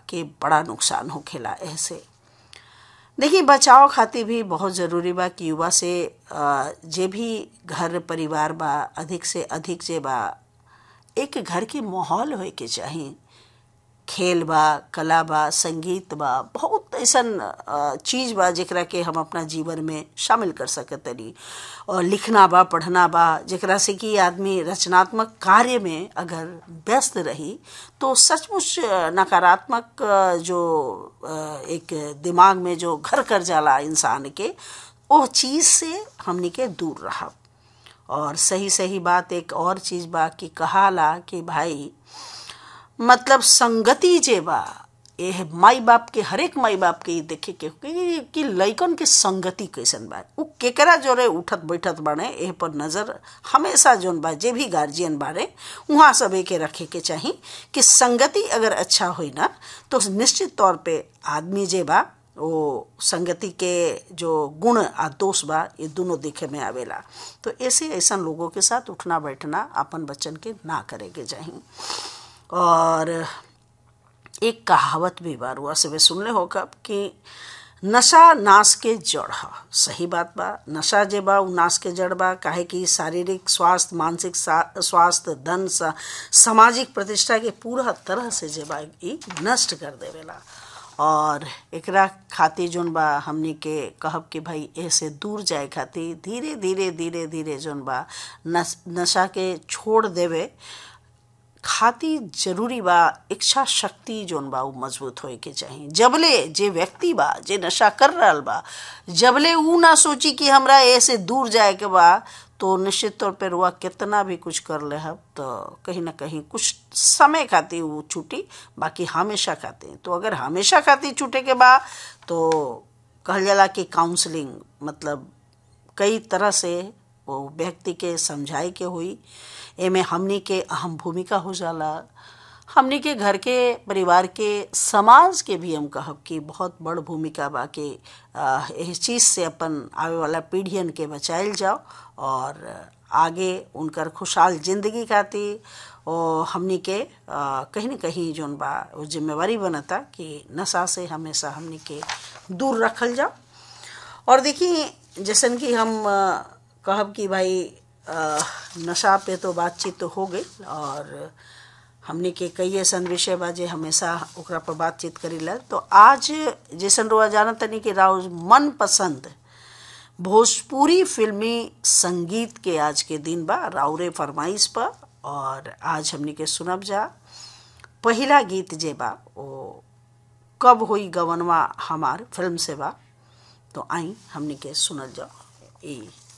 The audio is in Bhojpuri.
के बड़ा नुकसान होखेला ऐसे देखिए बचाव खातिर भी बहुत ज़रूरी बा कि युवा से अ, जे भी घर परिवार बा अधिक से अधिक जे बा एक घर के माहौल होए के चाही खेल बा कला बा संगीत बा बहुत ऐसन अ, चीज बा जेकरा के हम अपना जीवन में शामिल कर सकतनी और लिखना बा पढ़ना बा जेकरा से कि आदमी रचनात्मक कार्य में अगर व्यस्त रही तो सचमुच अ, नकारात्मक अ, जो अ, एक दिमाग में जो घर कर जाला इंसान के वो चीज से हमनी के दूर रहब और सही सही बात एक और चीज बा कि कहाला कि भाई मतलब संगति जे बा ये माई बाप के हरेक माई बाप के ई देखे के कि, कि लइकन के संगति कैसन बा उ केकरा जोरे उठत बैठत बाड़े एह पर नजर हमेशा जोन बा जे भी गार्जियन बारे वहाँ सब के रखे के चाही कि संगति अगर अच्छा होई ना तो निश्चित तौर पे आदमी जे बा वो संगति के जो गुण आ दोष बा ये दोनों देखे में आवेला तो ऐसे ऐसा लोगों के साथ उठना बैठना अपन बच्चन के ना करे के चाही और एक कहावत भी बार हुआ से सुनले हो कब कि नशा नाश के जड़ ह सही बात बा नशा जे बा उ नाश के जड़ बा काहे कि शारीरिक स्वास्थ्य मानसिक सा- स्वास्थ्य धन सा, सामाजिक प्रतिष्ठा के पूरा तरह से जे बा ई नष्ट कर देवेला और एकरा खातिर जोन बा हमनी के कहब कि भाई ऐसे दूर जाए खातिर धीरे धीरे धीरे धीरे जोन बा नस, नशा के छोड़ देवे खातिर जरूरी बा इच्छा शक्ति जोन बा उ मजबूत होए के चाही जबले जे व्यक्ति बा जे नशा कर रहल बा जबले उ ना सोची कि हमरा ऐसे दूर जाए के बा तो निश्चित तौर पर रुआ कितना भी कुछ कर ले हब तो कहीं ना कहीं कुछ समय खातिर वो छूटी बाकी हमेशा खातिर तो अगर हमेशा खातिर छूटे के बा तो कहल जाला कि काउंसलिंग मतलब कई तरह से वो व्यक्ति के समझाए के हुई एमे हमनी के अहम भूमिका हो जाला हमनी के घर के परिवार के समाज के भी हम कहब कि बहुत बड़ भूमिका बा कि अ, इस चीज़ से अपन आवे वाला पीढ़ियन के बचाइल जाओ और आगे उनकर खुशहाल जिंदगी खातिर और हमनी के अ, कहीं न कहीं जोन बा वो जिम्मेवारी बनता कि नशा से हमेशा हमनी के दूर रखल जाओ और देखिए जैसन कि हम अ, कहब कि भाई अ, नशा पे तो बातचीत तो हो गई और हमने के कई ऐसा विषय बा जे हमेशा ओकरा पर बातचीत करीला तो आज जैसन रुआ जाना तनी कि राव मन पसंद भोजपुरी फिल्मी संगीत के आज के दिन बा राउरे फरमाइश पर और आज हमने के सुनब जा पहिला गीत जे बा वो कब हुई गवनवा हमार फिल्म से बा तो आई हमने के सुनल जाओ ई